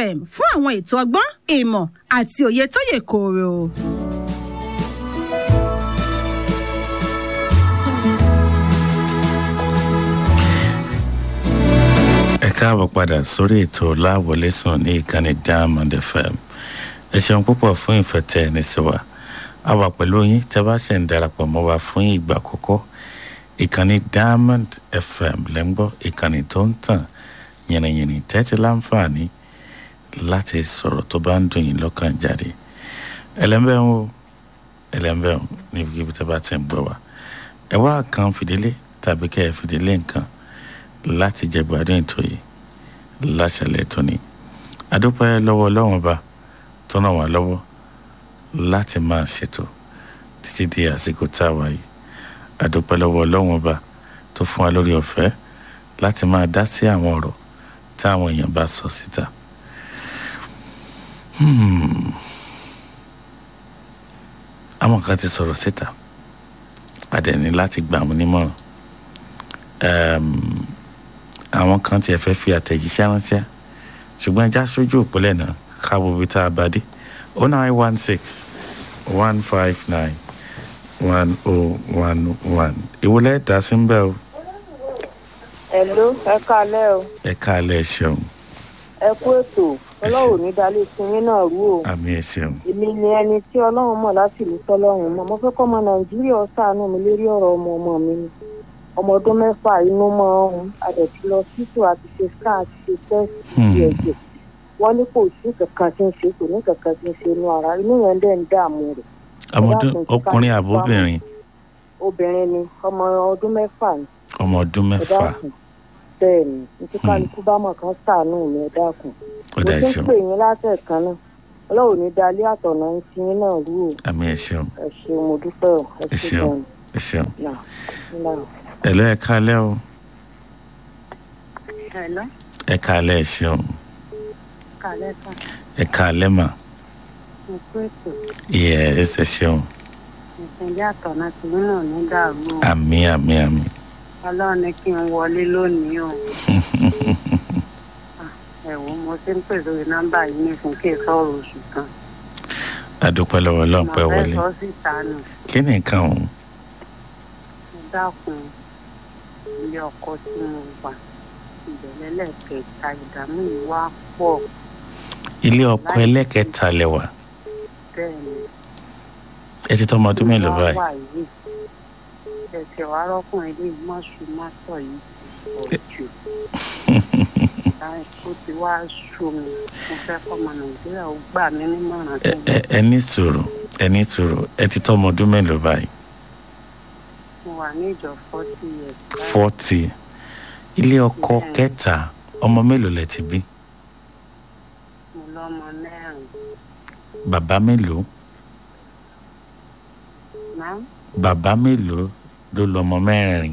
fm fún àwọn ètò ọgbọ́n ìmọ̀ àti òye tó yè kooro. ẹ káàbọ̀ padà sórí ètò láwọlé sùn ní ìkànnì diamond fm ẹ ṣeun púpọ̀ fún ìfẹ́ tẹ ẹni sí wa a wà pẹ̀lú yín tẹ bá ṣe ń darapọ̀ mọ́ wa fún ìgbà àkọ́kọ́ ìkànnì diamond fm lẹ́ńgbọ́ ìkànnì tó ń tàn yìnrìnyìnrìn tẹ́tí láǹfààní láti sọ̀rọ̀ tó bá ń dùn yín lọ́kàn jáde ẹlẹ́mbẹ́ ń wo ẹlẹ́mbẹ́ ń níbi ibi tẹ́ bá ti ń gbọ́ wa ẹ wá kan fìdílé tàbí kẹ́ ẹ fìdílé nǹkan láti jẹ gbádùn ètò yìí láṣẹlẹ̀ tóní adúpẹ́ lọ́wọ́ ọlọ́run ọba tó ràn wá lọ́wọ́ láti máa ṣètò títí di àsìkò tá a wà yìí adúpẹ́ lọ́wọ́ ọlọ́run ọba tó fún wa lórí ọ̀fẹ́ láti máa dá sí àwọn ọ̀rọ̀ táwọn èèyàn bá sọ síta. Hmm. àwọn kan ti sọ̀rọ̀ síta àdẹ̀ni láti gbà wọ́n nímọ̀ràn um, àwọn kan tiẹ̀ fẹ́ fi àtẹ̀jíṣẹ́ ránṣẹ́ ṣùgbọ́n ẹja sójú òpólẹ̀ náà káwọ́ ibi tá a bá dé oh nine one six one five nine one oh one one ìwọlẹ̀ dá sí ń bẹ́ o Hello, ẹ kálẹ́ o. ẹ káàlẹ̀ ṣeun Ẹ kú ètò. Ọlọ́run ní dalẹ̀ ìsinmi náà rú o. àmì ẹ ṣeun Èmi ni ẹni tí Ọlọ́run mọ̀ láti ìlú tọ́lọ́run mọ̀. Mo fẹ́ kọ́ ọmọ Nàìjíríà ṣàánú mi lórí ọ̀rọ̀ ọmọ ọmọ mi ni. Ọmọ ọdún mẹ́fà inú mọ́ ọ̀hún. Adẹ̀tí lọ títù àti ṣe scan àti ṣe tẹ́sì ti ẹ̀jẹ̀. Wọ́n ní kò sí kankan tí ń ṣe kò ní kankan tí ń ṣe inú ara. Inú yẹn dẹ̀ ń dààmú rẹ̀. ọmọdún ọkùnrin àbóbìnrin Obìnrin ni ọmọ ọdún mẹ́fà ni. ọmọ ọdún Ẹ mẹ́fà dákun. Bẹ́ẹ̀ ni, ní kálukú bá mọ̀ kan ṣàánú mi ẹ dákun ó dá mo ẹ ti ń ṣeun pè yín látẹ̀kan náà ọlọ́run ní dalí àtọ̀nà ń ti yín náà rú o àmì ẹ ṣeun ẹ ṣeun mo dúpẹ́ o ẹ ẹ ṣe ṣeun gan ẹ ṣeun náà náà. ẹ lọ ẹ káàlẹ̀ o Hello, ẹ káàlẹ̀ ẹ ṣeun kálẹ̀ kan, ẹ káàlẹ̀ mà mo kú ètò yẹ ẹ ṣe ṣeun ìpínlẹ̀ àtọ̀nà tí yín náà ní dàrú o àmì àmì àmì ọlọ́run ní kí n wọlé lónìí o ẹ wò ó, mo ti ń pè lórí nọ́mbà yìí ní fún kí n sọ̀rọ̀ oṣù kan adúpẹ́ lọ́wọ́ ọlọ́run pẹ́ mo fẹ́ wọlé sọ síta nù kí ni nǹkan ọ̀hún mo dákun ilé ọkọ tí mo wà ìbẹ̀lẹ̀ lẹ́ẹ̀kẹta ìdààmú yìí wá pọ̀ ilé ọkọ ẹlẹ́kẹta lẹ́wà bẹ́ẹ̀ ni ẹ ti tọ́ ọmọ ọdún mélòó báyìí wà yìí ẹsẹ̀ wa rọ́kùnrin lè má sùn má sọ yìí pọ̀ jù ó ti wá sú mi mo fẹ́ kọ́mọ nàìjíríà ó gbà mí nímọ̀ràn ẹ tó ẹ- ẹ ní sùúrù ẹ ní sùúrù ẹ ti tọ́ ọmọ ọdún mélòó báyìí mo wà ní ìjọ forty years báyìí. forty ilé ọkọ Bẹ́ẹ̀ni. kẹta ọmọ mélòó lẹ ti bí mo lọ́mọ mẹ́rin bàbá mélòó náà bàbá mélòó ló lọ́mọ mẹ́rin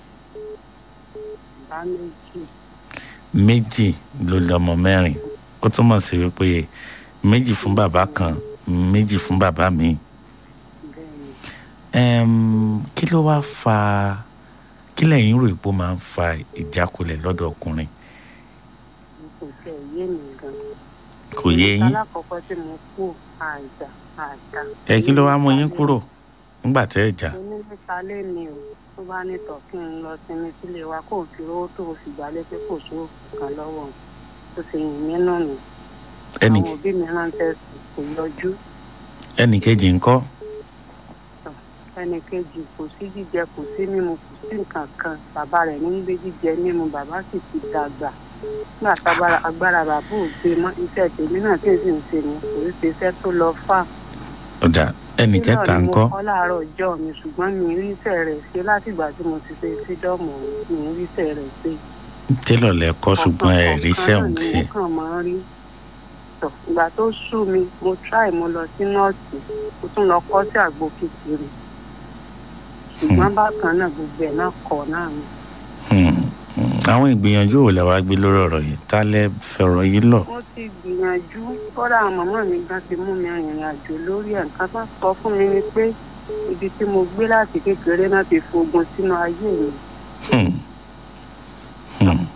bá méjì méjì ló lọ́mọ mẹ́rin ó túmọ̀ sí wípé méjì fún bàbá kan méjì fún bàbá mi bẹ́ẹ̀ ni Ẹm, kí ló wá fa kí lẹ́yìn rò pé ó máa ń fa ìjákulẹ̀ lọ́dọ̀ ọkùnrin n kò tẹ̀ yé mi gan. kò yé yín alákọ̀ọ́kọ́ tí mo kú àjà àjà. ẹ kí ló wá mú yín kúrò nígbà tẹ́ ẹ jà mo ní níta lé mi o tó bá ní tọ̀ kí n lọ sinmi sílé wa kó o fi owó tó o sì gbálé pé kò sówó kan lọ́wọ́ òun. ó sì yìn mí nù mí. ẹnì àwọn òbí mi ránṣẹ́ sí kò yọjú. ẹnì kejì ńkọ́ ẹnì kejì kò sí jíjẹ kò sí mímu kò sí nǹkan kan bàbá rẹ̀ ní gbé jíjẹ mímu bàbá sì ti dàgbà nígbà tágbára agbára bàbá ò gbé mọ́ iṣẹ́ tèmi náà tí èsì ń ṣe ni kò í ṣe iṣẹ́ tó lọ fà. ọ̀dà ẹnì kẹta náà ni ńkọ́ mo kọ́ láàárọ̀ ọjọ́ mi ṣùgbọ́n mi ì rí iṣẹ́ rẹ̀ ṣe látìgbà tí mo ti ṣe sídọ́ọ̀mù mi ì rí iṣẹ́ rẹ̀ ṣe. télọ̀ lẹ kọ́ ṣùgbọ́n ẹ rí iṣẹ́ òun ọ̀kan ṣe náà ni mo kàn máa ń rí. Tọ̀, ìgbà tó sú mi mo try mo lọ sí nọ́ọ̀sì mo tún lọ kọ́ sí àgbo kékeré ṣùgbọ́n bákan náà gbogbo ẹ̀ náà kọ̀ náà ni. Hmm, hmm. àwọn ìgbìyànjú wo lẹ wá gbé lórí ọ̀rọ̀ yìí tá lẹ fẹ̀rọ̀ yìí lọ mo ti gbìyànjú kódà àwọn màmá mi gan ti mú mi rìnrìn àjò lórí ẹ̀ nǹkan tó sọ fún mi ni pé ibi tí mo gbé láti kékeré náà ti fogun sínú ayé mi Hmm, hmm.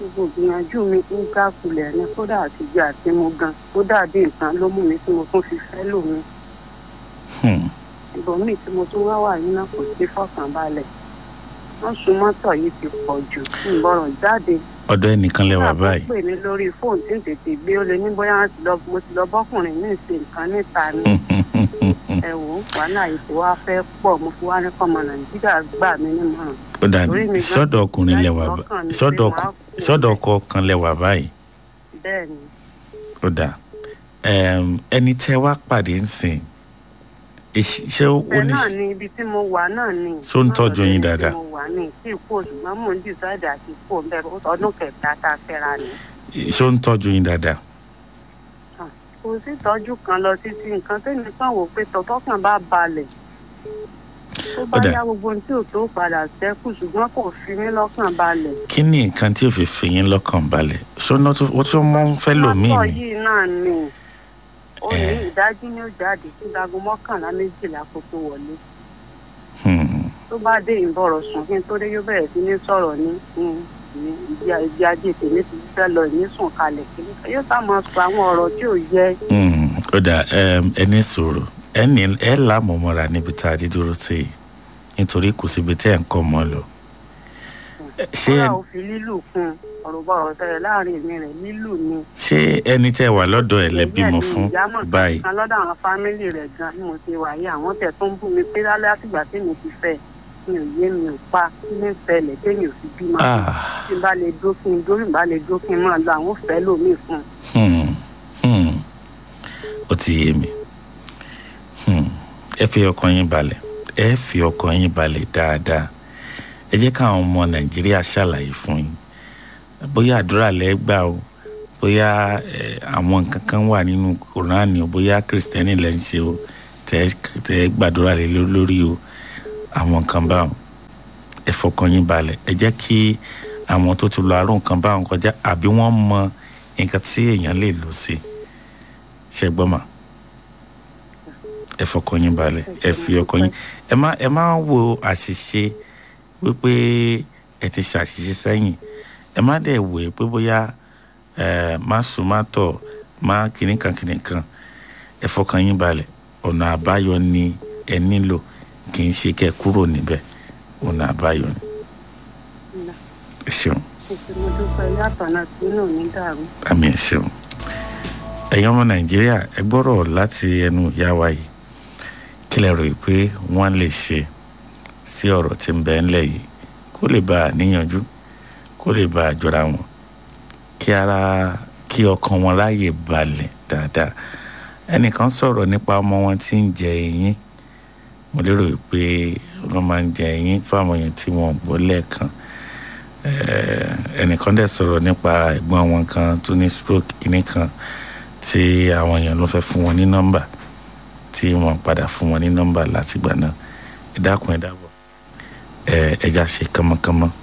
gbogbo ìgbìyànjú mi ń dákulẹ̀ ní kódà àtijọ́ àti mo gan kódà bí nǹkan ló mú mi tí mo tún fi fẹ́ lòmí Hmm. ibòmíì tí mo tún wá wà yín náà kò sí fọkànbalẹ̀ wọ́n sun mọ́tò yìí ti pọ̀ jù ń bọ̀rọ̀ jáde ọ̀dọ̀ ẹnìkan lẹ wà báyìí pè mí lórí fóònù tí ń tètè gbé ó lé ní bóyá wọ́n ti lọ mo ti lọ bọ́kùnrin ní ìṣe nǹkan níta ni ẹ wò ó wàhálà yìí ti wá fẹ́ pọ̀ mo fi wá ní kọ́mọ nàìjíríà gbà mí nímọ̀ràn ó dà Orí mi gan- sọ́dọ̀ ọkùnrin lẹ wà bá- lọ́kàn mi sọ́dọ̀ pé màá ọkọ- kú. sọ́dọ̀ ọkọ kan lẹ wà báyìí bẹ́ẹ̀ ni ó dà Em, ẹni tẹ́ wá pàdé ń sìn èṣ- ṣé ó bẹ́ẹ̀ ní náà ni ibi tí mo wà náà ni Ṣó ń tọ́jú yín dáadáa? Ibi tí mo wà ní tí kò ṣùgbọ́n mò ń dìsáìdì àti kò ń bẹ̀rù ọdún kẹta tá a fẹ́ra ni ṣé ó ń tọ́jú yín dáadáa kò sí ìtọ́jú kan lọ títí nǹkan tẹ́mi kàn wò pé tọ́tọ́kàn bá balẹ̀ tó bá Ó dà. yá gbogbo ohun tí ò tó padà sẹ́kù ṣùgbọ́n kò fi mí lọ́kàn balẹ̀. kí ni nǹkan tí ò fi fi yín lọ́kàn balẹ̀ ṣọ́nà tó ó tún mọ́ ń fẹ́ lòmíì mọ́tò ni yìí náà ni ó ní Eh. ìdájí ni ó jáde sí dago mọ́kànlá méjìlá kó tó wọlé Hmm. tó bá dé ìbọ̀rọ̀ sùn kí n tó dé yóò bẹ̀rẹ̀ sí ní sọ̀rọ̀ ní ní- ní ìdí ìdí ajé tèmi ti fẹ́ lọ ìní sùn kalẹ̀ kí ni yóò sá máa sọ àwọn ọ̀rọ̀ tí ò yẹ Hmm. ó dà em, ẹni sọ̀rọ̀ ẹni ẹ lámọ̀mọ́ra níbi tá a ti dúró sí i nítorí kò síbi tẹ́ ẹ̀ ń kọ́ mọ́ lọ ṣé kọ́lá ẹ- ò fi lílù kún ọ̀rọ̀ bá ọ̀rọ̀ tẹ̀lé láàrin èmi rẹ̀ lílù ni. ṣé ẹni tẹ́ wà lọ́dọ̀ ẹ̀ lẹ bímọ Bẹ́ẹ̀ ni fún ìyá mọ̀ báyìí kan lọ́dọ̀ àwọn fámìlì rẹ̀ gan bí mo ti wà yìí àwọn tẹ̀ tó ń bú mi pé lálẹ́ àtìgbà tí mi ti fẹ́ mi ò yé mi ò pa kí ní ṣẹlẹ̀ témi ò fi bímọ. Ah. tí n bá lè dúró kí n dúró bá lè dúró kí n máa lọ àwọn òfẹ́ lómi fún un. Hmm. Hmm. ó ti yé mi Hmm. ẹ fi ọkàn yín balẹ̀ ẹ fi ọkàn yín balẹ̀ dáadáa ẹ jẹ́ káwọn ọmọ nàìjíríà ṣàlàyé fún yín bóyá àdúrà lẹ́ gbà o bóyá eh, àwọn nǹkan kan wà nínú kòránì o bóyá kìrìsìtẹ́nì lẹ́ ń ṣe o tẹ́ tẹ́ gbàdúrà lé ló- lórí o àwọn nǹkan báwọn ẹ fọkàn yín balẹ̀ ẹ jẹ́ kí àwọn tó ti lọ àrùn nǹkan báwọn kọjá àbí wọ́n mọ nǹkan tí èèyàn lè lò sí ṣe gbọ́ mà ẹ fọkàn yín balẹ̀ ẹ fi ọkàn yín ẹ má ẹ má wo àṣìṣe wípé ẹ ti ṣàṣìṣe sẹ́yìn ẹ má dẹ̀ wò ó pé bóyá ẹ má sùn má tọ̀ má kìnnìkan kìnnìkan ẹ fọkàn yín balẹ̀ ọ̀nà àbáyọ ni ẹ nílò kì í ṣe kẹ́ ẹ kúrò níbẹ̀ ọ̀nà àbáyọ ni ẹ ṣeun èsì mo dúpẹ́ yàtọ̀ náà tí inú mi dàrú. àmì ẹ ṣeun ẹ̀yin ọmọ nàìjíríà ẹ gbọ́rọ̀ láti ẹnu ìyá wa yìí kí lẹ rò pé wọ́n lè ṣe sí ọ̀rọ̀ tí ń bẹ ńlẹ̀ yìí kó lè bá a níyànjú kó lè bá a jọra wọn kí ara kí ọkàn wọn láàyè balẹ̀ dáadáa ẹnìkan sọ̀rọ̀ nípa ọmọ wọn tí ń jẹ eyín mo lérò pé wọ́n máa ń jẹ eyín fáwọn èèyàn tí wọ́n gbọ́ lẹ́ẹ̀kan Eh, ẹnìkan dẹ̀ sọ̀rọ̀ nípa ẹ̀gbọ́n wọn kan tó ní stroke kìíní kan tí àwọn èèyàn ló fẹ́ fún wọn ní nọ́mbà tí wọ́n padà fún wọn ní nọ́mbà látìgbà náà ẹ dákun ẹ dábọ̀ ẹ ẹja ṣe kánmọ́kánmọ́